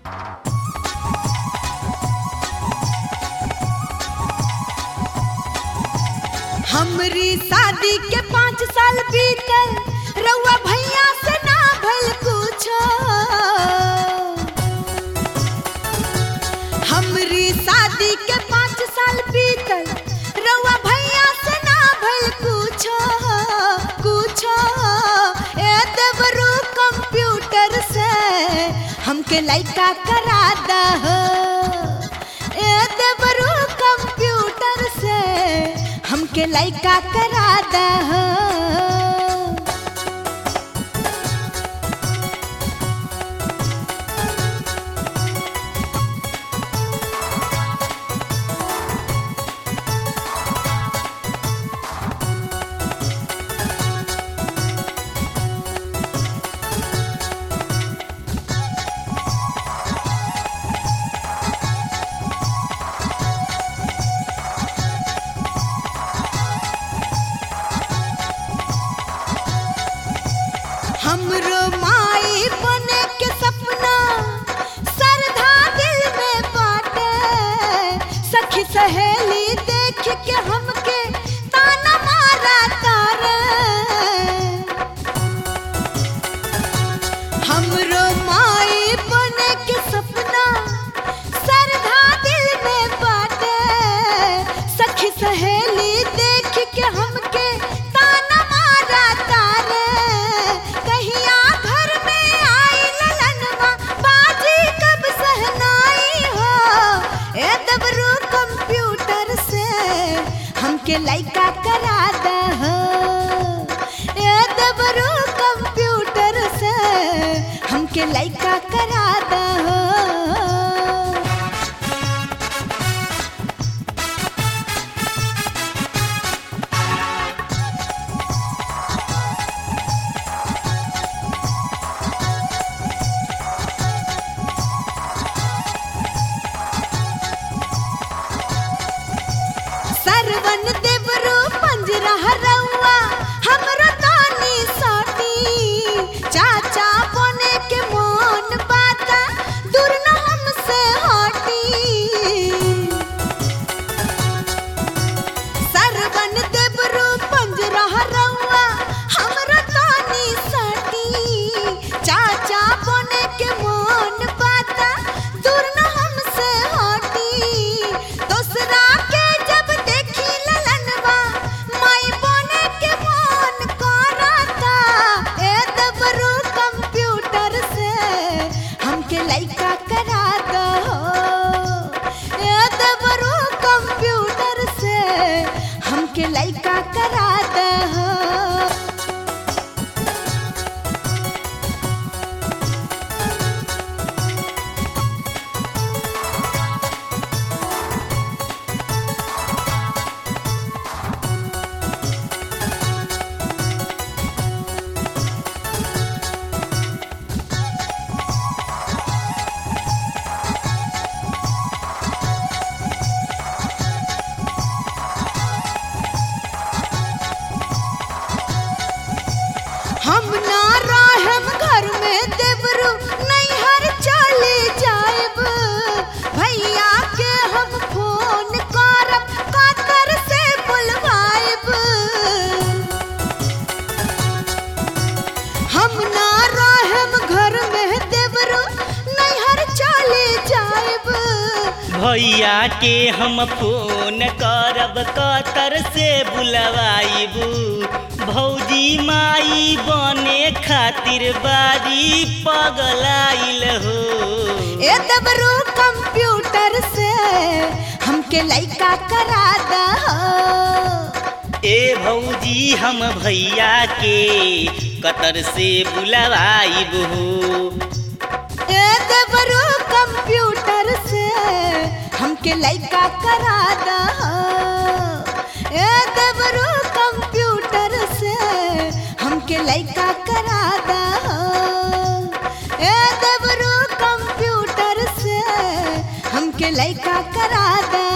हमरी शादी के पाँच साल बीतल रउआ भैया से ना भल कुछो हमरी शादी के पाँच साल बीतल रउआ भैया से ना भल कुछो कुछो ए देवरू कंप्यूटर से हमके लइका करा दहो ए देवरू कंप्यूटर से हमके लइका करा दहो हमरो माई बने के सपना सरधा दिल में बाटे सखी सहेली देख के हमके ताना मारा तारे हमरो माई बने के सपना सरधा दिल में बाटे सखी सहेली देख के हमके ताना मारा तारे कहिया घर में आई ललनवा बाजी कब सहनाई हो ए दबरू कंप्यूटर से हमके लइका करा दहो ए दबरू कंप्यूटर से हमके लइका करा दहो सरवन देवरू पंजरा रउआ हमरो तानी साटी चाचा बने के मोन बाता दूर न हमसे हटी सरवन देवरू पंजरा रउआ हमरो तानी साटी चाचा बने के मोन बाता दूर न हमसे हटी दोसरा के जब देखी ललनवा माई बने के मोन करता ए दबरू कंप्यूटर से हमके लइका करा दहो ए दबरू कंप्यूटर से हमके लइका करा दहो हम ना रहम घर में देवरू नैहर चले जाएब भैया के हम फोन करब कातर से बुलवाएब हम ना रहम घर में देवरू नैहर चले जाएब भैया के हम फोन करब कतर से बुलवाइबू भौजी माई बने खातिर बारी पगलाइल हो ए दबरू कंप्यूटर से हमके लइका करा दहो ए भौजी हम भैया के कतर से बुलवाइबू ए दबरू कंप्यूटर से हमके लइका करा दहो ए दबरू कंप्यूटर से हमके लइका करा दहो ए दबरू कंप्यूटर से हमके लइका करा दहो